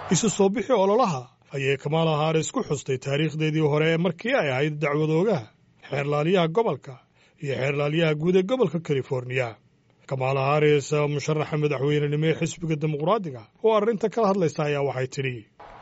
isu soo bixi ololaha ayay kamaala haris ku xustay taariikhdeedii hore ee markii ay ahayd dacwadoogaha xeerlaaliyaha gobolka iyo xeerlaaliyaha guud ee gobolka californiya kamaala haris musharaxa madaxweynenimo ee xisbiga dimuqraadiga oo arrinta kala hadlaysa ayaa waxay tidhi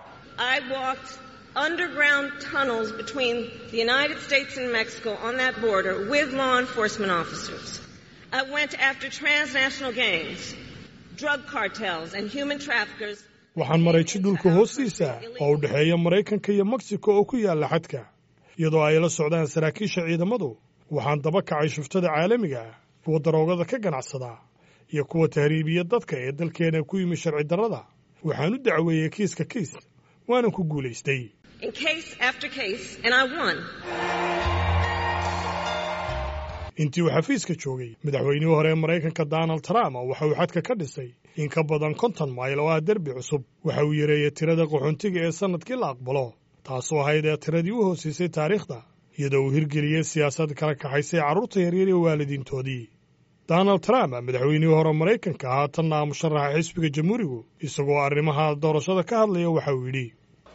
underground tunnels between the United States and Mexico on that border with law enforcement officers. I went after transnational gangs, drug cartels, and human traffickers. waxaan maray jidhulka hoostiisa oo u dhexeeya maraykanka iyo meksiko oo ku yaalla xadka iyadoo ay la socdaan saraakiisha ciidamadu waxaan daba kacay shuftada caalamiga ah kuwa daroogada ka ganacsada iyo kuwa tahriibiya dadka ee dalkeena ku yimi sharci darrada waxaan u dacweeyey kiiska kiis waanan ku guulaystay in case after case, and I won. intii uu xafiiska joogay madaxweynihii hore ee maraykanka donald trump waxa uu xadka ka dhisay in ka badan konton mayl oo ah derbi cusub waxa uu yareeyey tirada qaxoontiga ee sannadkii la aqbalo taasoo ahayd ee tiradii u hoosiisay taariikhda iyadoo uu hirgeliyey siyaasad kala kaxaysay carruurta yaryar iyo waalidiintoodii donald trump madaxweynihii hore maraykanka haatanna musharaxa xisbiga jamhuurigu isagoo arrimaha doorashada ka hadlaya waxa uu yidhi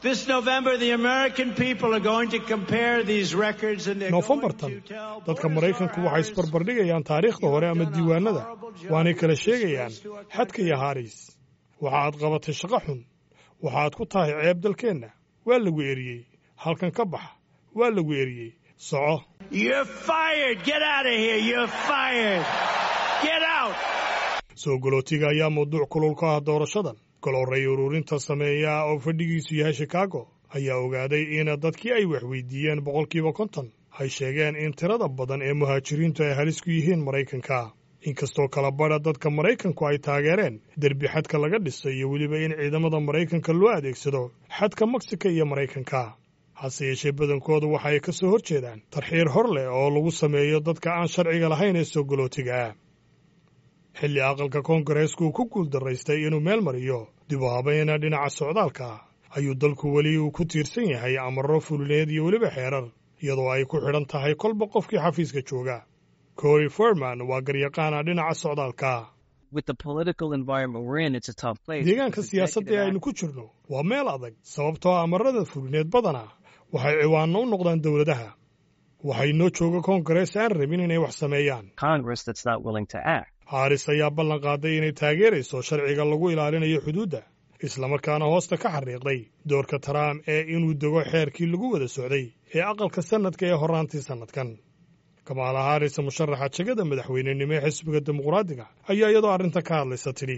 noofembartan dadka maraykanku waxay isbarbardhigayaan taariikhda hore ama diiwaanada waanay kala sheegayaan xadka iyo haris waxa aad qabatay shaqo xun waxa aad ku tahay ceeb dalkeenna waa lagu eriyey halkan ka bax waa lagu eriyey soco soo galootiga ayaa mawduuc kulul ka ah doorashadan golorray ururinta sameeya oo fadhigiisu yahay shikaago ayaa ogaaday in dadkii ay waxweydiiyeen boqolkiiba konton ay sheegeen in tirada badan ee muhaajiriintu ay halis ku yihiin maraykanka inkastoo kala badha dadka maraykanku ay taageereen derbi xadka laga dhisay iyo weliba in ciidamada maraykanka loo adeegsado xadka meksika iyo maraykanka hase yeeshee badankoodu waxa ay ka soo hor jeedaan tarxiir hor leh oo lagu sameeyo dadka aan sharciga lahayn ee soo galootiga ah xilli aqalka koongareesku uu ku guuldaraystay inuu meel mariyo dib u habayna dhinaca socdaalka ayuu dalku weli uu ku tiirsan yahay amarro fulineed iyo weliba xeerar iyadoo ay ku xidhan tahay kolba qofkii xafiiska jooga cory forman waa garyaqaana dhinaca socdaalka deegaanka siyaasadda ee aynu ku jirno waa meel adag sababtoo amarrada fulineed badana waxay ciwaanno u noqdaan dowladaha waxay noo jooga koongarees aan rabin inay wax sameeyaan haris ayaa ballan qaaday inay taageerayso sharciga lagu ilaalinayo xuduudda islamarkaana hoosta ka xariiqday doorka trump ee inuu dego xeerkii lagu wada socday ee aqalka sannadka ee horraantii sannadkan kamaala haris musharaxa jegada madaxweynenimo ee xisbiga dimuqraadiga ayaa iyadoo arrinta ka hadlaysa tidhi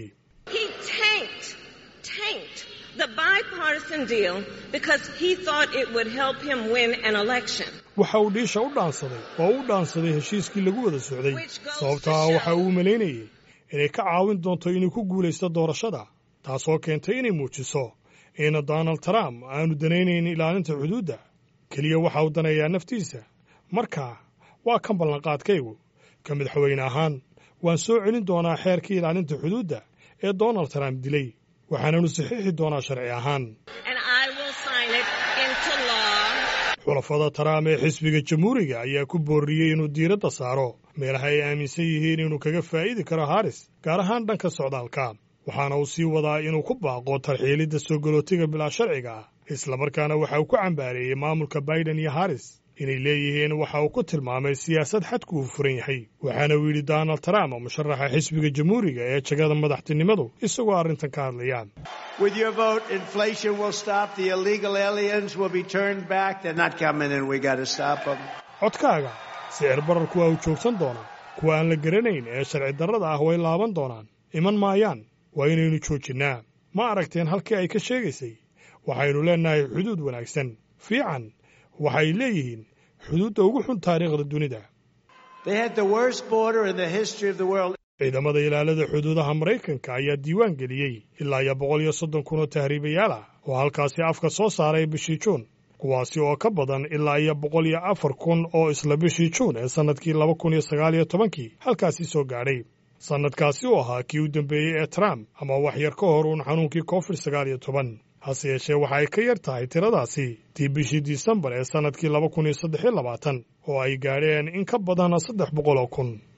waxa uu dhiisha u dhaansaday oo u dhaansaday heshiiskii lagu wada socday sababtaa waxa uu malaynayey inay ka caawin doonto inuu ku guulaysto doorashada taasoo keentay inay muujiso in donald trump aanu danaynayn ilaalinta xuduudda keliya waxa uu daneeyaa naftiisa marka waa kan ballanqaadkaygu ka madaxweyne ahaan waan soo celin doonaa xeerkii ilaalinta xuduudda ee donald trump dilay waxaananu saxiixi doonaa sharci ahaan xulafada trump ee xisbiga jamhuuriga ayaa ku boorriyey inuu diiradda saaro meelaha ay aaminsan yihiin inuu kaga faa'iidi karo haris gaar ahaan dhanka socdaalka waxaana uu sii wadaa inuu ku baaqo tarxiilidda soo galootiga bilaa sharciga ah islamarkaana waxa uu ku cambaareeyey maamulka baiden iyo haris inay leeyihiin waxa uu ku tilmaamay siyaasad xadku uu furan yahay waxaana uu yidhi donald trump musharaxa xisbiga jamhuuriga ee jegada madaxtinimadu isagoo arrintan ka hadlaya codkaaga sicir bararku waa uu joogsan doonaa kuwa aan la garanayn ee sharci darrada ah way laaban doonaan iman maayaan waa inaynu joojinnaa ma aragteen halkii ay ka sheegaysay waxaynu leennahay xuduud wanaagsan fiican waxay leeyihiin xuduudda ugu xun taariikhda dunida ciidamada ilaalada xuduudaha maraykanka ayaa diiwaan geliyey ilaa iyo boqol iyo soddon kun oo tahriibayaal ah oo halkaasi afka soo saaray bishii juun kuwaasi oo ka badan ilaa iyo boqol iyo afar kun oo isla bishii juun ee sannadkii laba kun iyo sagaal iyo tobankii halkaasi soo gaadhay sannadkaasi uu ahaa kii u dambeeyey ee trump ama wax yar ka hor uun xanuunkii covid sagaal iyo toban hase yeeshee waxa ay ka yar tahay tiradaasi tii bishii disembar ee sannadkii laba kun iyo saddex iyo labaatan oo ay gaadheen in ka badan saddex boqol oo kun